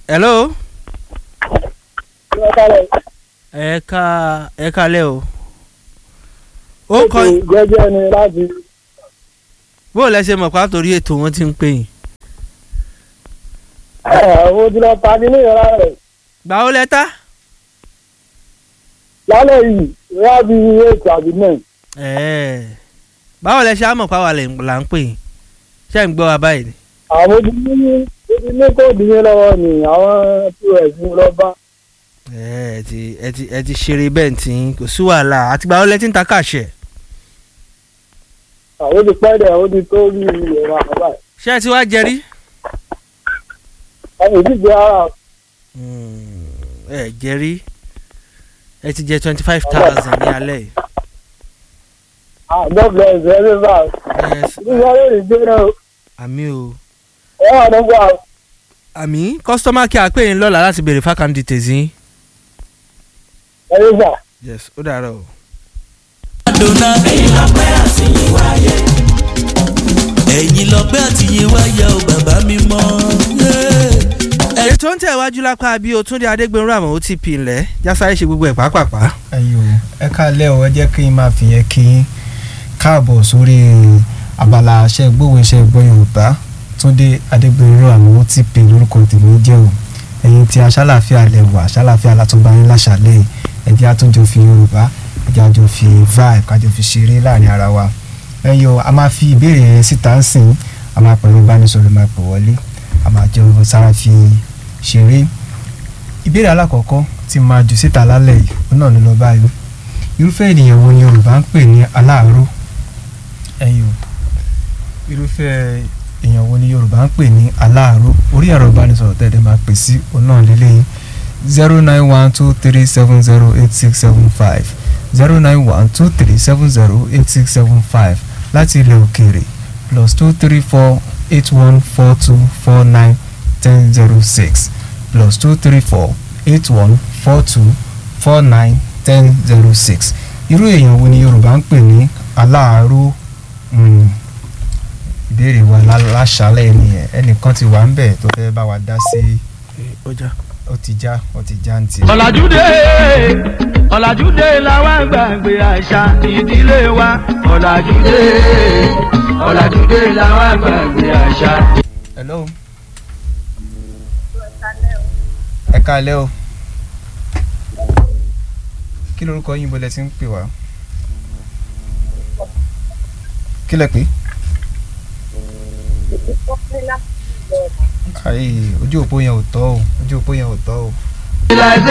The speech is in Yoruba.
hello ẹ ká ẹ kálẹ̀ o ó kọ gẹ́gẹ́ ni láti bó o lẹ ṣe mọ̀ pa torí ètò wọn ti ń pè yín àwọn ojúlọ ta ní ní ìrora rẹ̀ gbà ó lẹ́tà lálẹ́ yìí ìyá bí ètò àbí náà ẹ̀ẹ́ báwo lẹ ṣe á mọ̀ pa wà lẹ̀- là ń pè yín ṣé ń gbọ́ wa báyìí ni àwọn ojú ní ojú ní kóòdù yẹn lọ́wọ́ ni àwọn pos ń lọ bá ẹ ti ẹ ti ẹ ti ṣeré bẹ́ẹ̀ tí ń kò sí wàhálà àtìgbà ó lẹ ti ń ta káàṣẹ àwọn ti pẹ́ dẹ̀ àwọn ti tó rí ẹ̀rọ àbá ẹ̀ ṣé ẹ ti wá jẹrí àwọn ìdíje ara ẹ jẹrí ẹ ti jẹ twenty five thousand ní alẹ́ yìí àdọ́gbẹ̀ ẹ̀sẹ̀ ẹ̀ bá Yes, nígbà yóò rí gbé náà àmì o ẹ̀ wà nígbà àmì kọ́sítọ́mà kí a pè yín lọ́la láti béèrè fákàn details yín ẹ̀yẹ́ gbà. yes ó dàárọ̀ o. Adona. ẹ̀yin lọ́pẹ́ àtìyìn wáyé. ẹ̀yin lọ́pẹ́ àtìyìn wáyé o bàbá mi mọ́. ètò ń tẹ̀wájú lápá bí o tún dé adégbèrú àmọ́ ó ti pì ńlẹ̀ jásáré ṣe gbogbo ẹ̀ pàápàá. ẹyọ ẹ káalẹ́ o ẹ jẹ́ kí n máa fi yẹn kí n káàbọ̀ sórí abala aṣẹ gbówó iṣẹ́ gbọ́ yorùbá túndé adégbèrú àmọ́ ó ti pè lórúkọ tèmi jẹ́ o ẹ̀yin tí aṣálàfíà lẹ wà aṣálàfíà látúbà yín láṣàlẹ̀ ẹ jẹ́ àtúnjọ fi yorùbá ẹ jẹ́ àjọ fi vibe kájọ fi ṣeré láàrin ara wa ẹyọ a máa fi ìbéèrè yẹn síta ń sìn a máa pẹ̀lú ìbánisọ̀rọ̀ máa pè wọlé a máa jọ sára fi ṣeré ìbéèrè alákọ̀ọ́kọ́ tí máa jù síta lálẹ́ yìí ó náà ló lọ báyìí irúfẹ́ ènìyàn wo ni yorùbá ń pè ní aláàárọ̀ ẹ̀yin o irúfẹ́ èèyàn wo ni yorùbá ń pè ní aláàárọ̀ orí ẹ̀rọ ìbánisọ̀rọ̀ tẹ̀lé máa pè sí òun náà lélẹ́yìn zero nine one two three seven zero eight six seven five zero nine one two three seven zero eight six seven five láti ilẹ̀ òkèèrè plus two three four eight one four two four nine ten zero six plus two three four eight one four two four nine ten zero six irú èèyàn wo ni yorùbá ń pè ní aláàárọ̀ Mm. ìbéèrè wa lá- láṣálẹ̀ nìyẹn ẹnìkan ti wà ń bẹ̀ tó fẹ́ bá wa dá sí ọjà ó ti já ó ti já ń tiẹ̀. ọ̀làjúdé ọ̀làjúdé làwọn gbàgbé àṣà ìdílé wa ọ̀làjúdé ọ̀làjúdé làwọn gbàgbé àṣà. hello. ẹ káalẹ́ o kí lorúkọ yín bọ́lẹ̀ tí ń pè wá kí lẹ pè é. ayé ojú òpó yẹn ò tọ́ o ojú òpó yẹn ò tọ́ o.